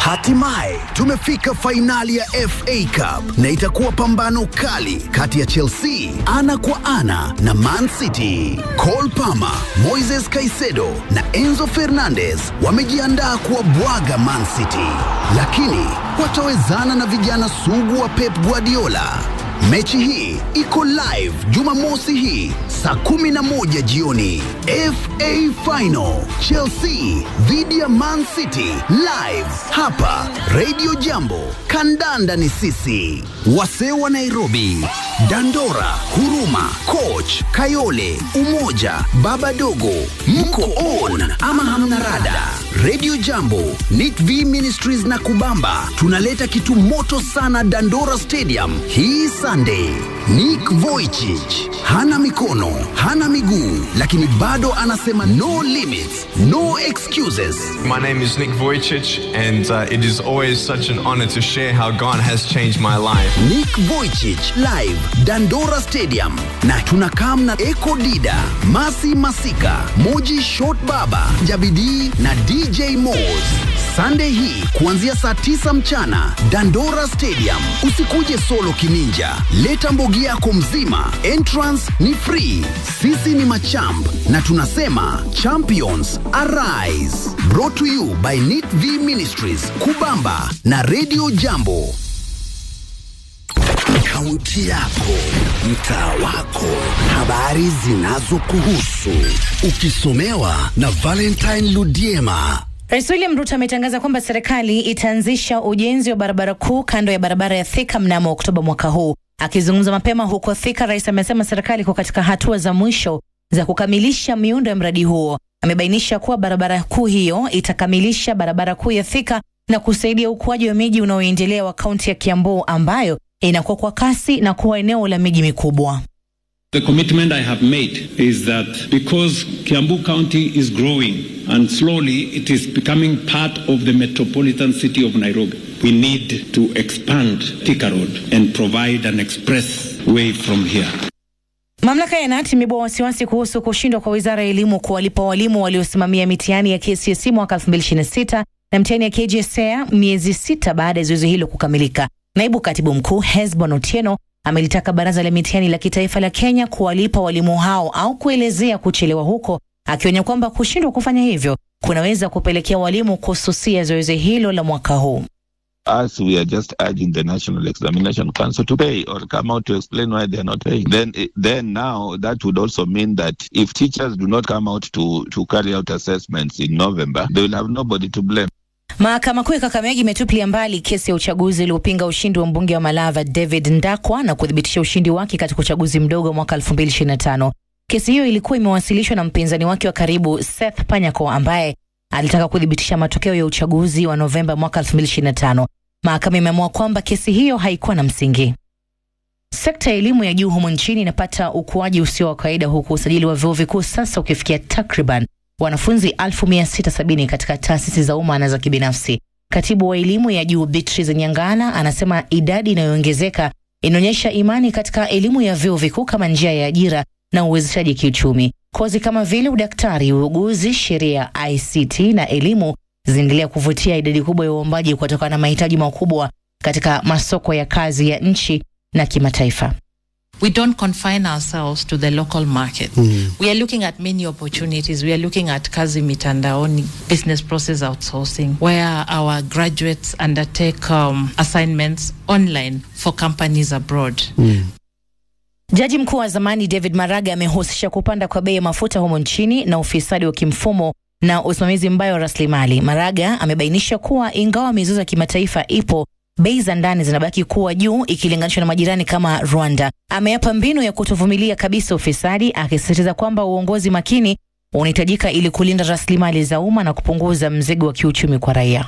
Hatimaye tumefika fainali ya FA Cup na itakuwa pambano kali kati ya Chelsea ana kwa ana na Man City. Cole Palmer, Moises Caicedo na Enzo Fernandez wamejiandaa kuwabwaga Man City, lakini watawezana na vijana sugu wa Pep Guardiola. Mechi hii iko live Jumamosi hii saa 11 jioni. FA Final Chelsea dhidi ya Man City live hapa Radio Jambo. Kandanda ni sisi. Wasee wa Nairobi, Dandora, Huruma, Coach, Kayole, Umoja, Baba Dogo, mko on ama hamna rada? Radio Jambo, Nit V Ministries na Kubamba tunaleta kitu moto sana Dandora Stadium hii Sunday. Nick Vujicic hana mikono, hana miguu, lakini bado anasema no limits, no excuses. My name is Nick Vujicic, and uh, it is always such an honor to share how God has changed my life. Nick Vujicic live Dandora Stadium, na tunakam na Eko Dida, Masi Masika, Moji Short Baba, Jabidi na DJ Moz. Sunday hii kuanzia saa tisa mchana Dandora Stadium. Usikuje solo kininja, leta mbogi yako mzima. Entrance ni free. Sisi ni machamp na tunasema champions arise. Brought to you by Nit V Ministries, Kubamba na Radio Jambo. Kaunti yako, mtaa wako, habari zinazokuhusu, ukisomewa na Valentine Ludiema. Rais William Ruto ametangaza kwamba serikali itaanzisha ujenzi wa barabara kuu kando ya barabara ya Thika mnamo Oktoba mwaka huu. Akizungumza mapema huko Thika, rais amesema serikali iko katika hatua za mwisho za kukamilisha miundo ya mradi huo. Amebainisha kuwa barabara kuu hiyo itakamilisha barabara kuu ya Thika na kusaidia ukuaji wa miji unaoendelea wa kaunti ya Kiambu ambayo inakuwa kwa kasi na kuwa eneo la miji mikubwa. The commitment I have made is that because Kiambu County is growing and slowly it is becoming part of the metropolitan city of Nairobi, we need to expand Thika Road and provide an express way from here. Mamlaka ya NAT imeibua wasiwasi kuhusu kushindwa kwa wizara ya elimu kuwalipa walimu waliosimamia mitihani ya KCSE mwaka 2026 na mtihani ya KJSEA miezi sita baada ya zoezi hilo kukamilika. Naibu katibu mkuu Hesbon Otieno amelitaka baraza la mitihani la kitaifa la Kenya kuwalipa walimu hao au kuelezea kuchelewa huko, akionya kwamba kushindwa kufanya hivyo kunaweza kupelekea walimu kususia zoezi hilo la mwaka huu. us, we are just urging the National Examination Council to pay or come out to explain why they are not paying. Then, then now that would also mean that if teachers do not come out to, to carry out assessments in November, they will have nobody to blame. Mahakama Kuu ya Kakamega imetupilia mbali kesi ya uchaguzi uliopinga ushindi wa mbunge wa Malava David Ndakwa na kuthibitisha ushindi wake katika uchaguzi mdogo wa mwaka 2025. Kesi hiyo ilikuwa imewasilishwa na mpinzani wake wa karibu Seth Panyako ambaye alitaka kuthibitisha matokeo ya uchaguzi wa Novemba mwaka 2025. Mahakama imeamua kwamba kesi hiyo haikuwa na msingi. Sekta ya elimu ya juu humu nchini inapata ukuaji usio wa kawaida huku usajili wa vyuo vikuu sasa ukifikia takriban wanafunzi 1670 katika taasisi za umma na za kibinafsi. Katibu wa elimu ya juu Beatrice Nyangana anasema idadi inayoongezeka inaonyesha imani katika elimu ya vyuo vikuu kama njia ya ajira na uwezeshaji kiuchumi. Kozi kama vile udaktari, uuguzi, sheria, ICT na elimu zinaendelea kuvutia idadi kubwa ya uombaji kutokana na mahitaji makubwa katika masoko ya kazi ya nchi na kimataifa. we don't confine ourselves to the local market. We are looking at many opportunities. We are looking at kazi mitandaoni, business process outsourcing, where our graduates undertake um, assignments online for companies abroad. Jaji mkuu wa zamani David Maraga amehusisha kupanda kwa bei ya mafuta humo nchini na ufisadi wa kimfumo na usimamizi mbaya wa rasilimali. Maraga amebainisha kuwa ingawa mizozo ya kimataifa ipo, bei za ndani zinabaki kuwa juu ikilinganishwa na majirani kama Rwanda. Ameapa mbinu ya kutovumilia kabisa ufisadi, akisisitiza kwamba uongozi makini unahitajika ili kulinda rasilimali za umma na kupunguza mzigo wa kiuchumi kwa raia.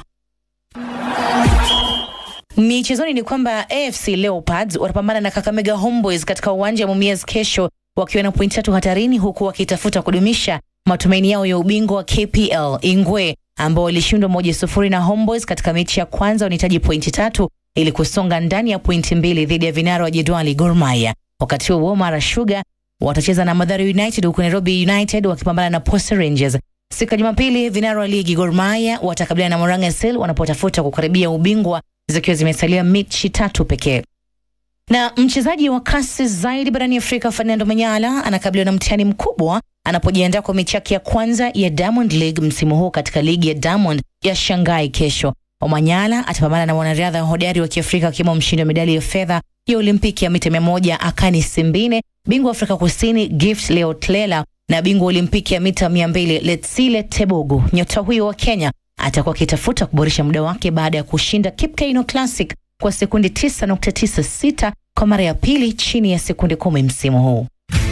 Michezoni ni kwamba AFC Leopards watapambana na Kakamega Homeboys katika uwanja wa Mumias kesho wakiwa na pointi tatu hatarini huku wakitafuta kudumisha matumaini yao ya ubingwa wa KPL. Ingwe ambao walishindwa moja sufuri na Homeboys katika mechi ya kwanza wanahitaji pointi tatu ili kusonga ndani ya pointi mbili dhidi ya vinara wa jedwali Gor Mahia. Wakati huo Mara Sugar watacheza na Mathare United huku Nairobi United wakipambana na Posta Rangers. Siku ya Jumapili, vinara wa ligi Gor Mahia watakabiliana na Moranga SL wanapotafuta kukaribia ubingwa zikiwa zimesalia mechi tatu pekee. Na mchezaji wa kasi zaidi barani Afrika Fernando Manyala anakabiliwa na mtihani mkubwa anapojiandaa kwa mechi yake ya kwanza ya Diamond League msimu huu katika ligi ya Diamond ya Shanghai kesho. Omanyala atapambana na wanariadha hodari wa Kiafrika akiwemo mshindi wa medali ya fedha ya Olimpiki ya mita mia moja Akani Simbine, bingwa wa Afrika Kusini Gift Leotlela na bingwa wa Olimpiki ya mita mia mbili Letsile Tebogo. Nyota huyo wa Kenya atakuwa akitafuta kuboresha muda wake baada ya kushinda Kipkeino Classic kwa sekundi 9.96 kwa mara ya pili chini ya sekundi kumi msimu huu.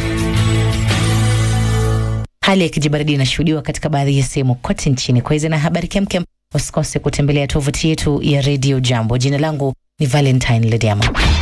Hali ya kijibaridi inashuhudiwa katika baadhi ya sehemu kote nchini. Kwa hizi na habari kemkem, usikose kutembelea tovuti yetu ya Radio Jambo. Jina langu ni Valentine Lediama.